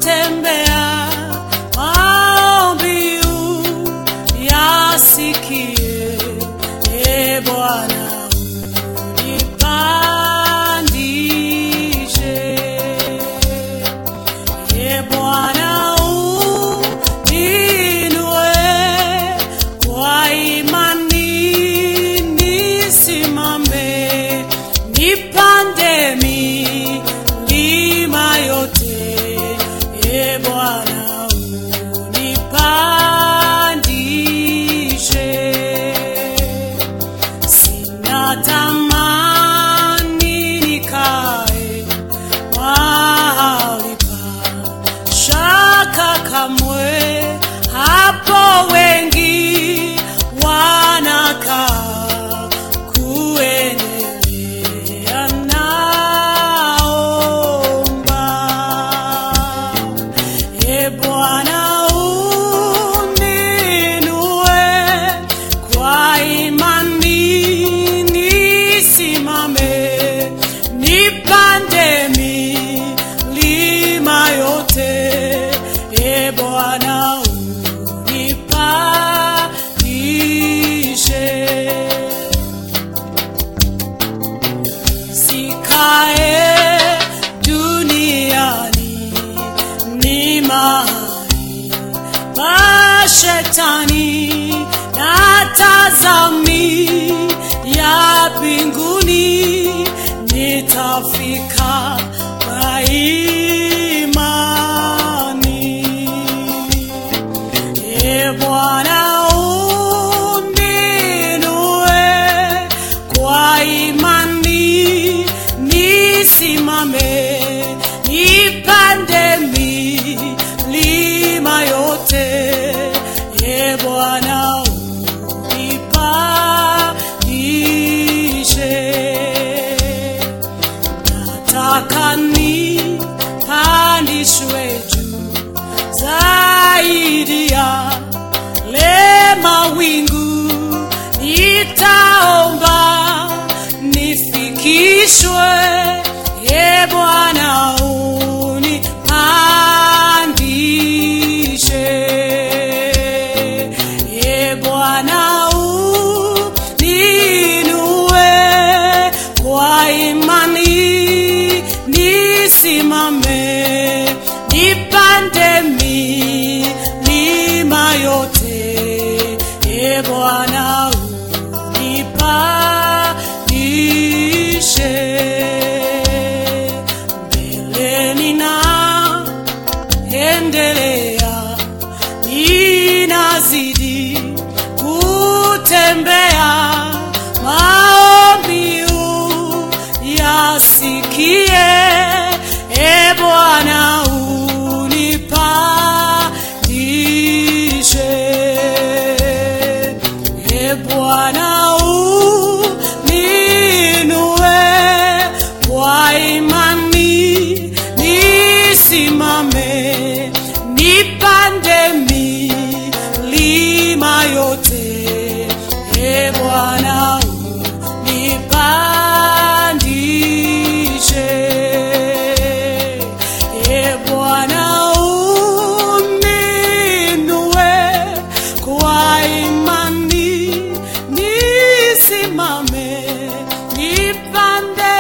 kutembea maombi yasikie e Bwana unipandishe e Bwana uninue kwa imani nisimame nipande milima yote e Bwana unipandishe sina tamani nikae mahali pa shaka kamwe hapo wengi wanakaa kuendelea naomba e Bwana uninue kwa imani nisimame nipande milima yote e Bwana unipandishe sikae duniani ni mahali pa shetani na tazami ya mbinguni nitafika kwa imani e Bwana uninue kwa imani nisimame nipande milima yote e Bwana unipandishe nataka nipandishwe juu zaidi ya le mawingu nitaomba nifikishwe e Bwana unipandishe e Bwana uninue kwa imani nisimame nipande milima yote e Bwana unipandishe mbele nina endelea ninazidi kutembea maombi yasikie e Bwana unipandishe e Bwana uninue kwa imani nisimame nipande milima yote e Bwana unipandishe e Bwana uninue kwa imani nisimame nipande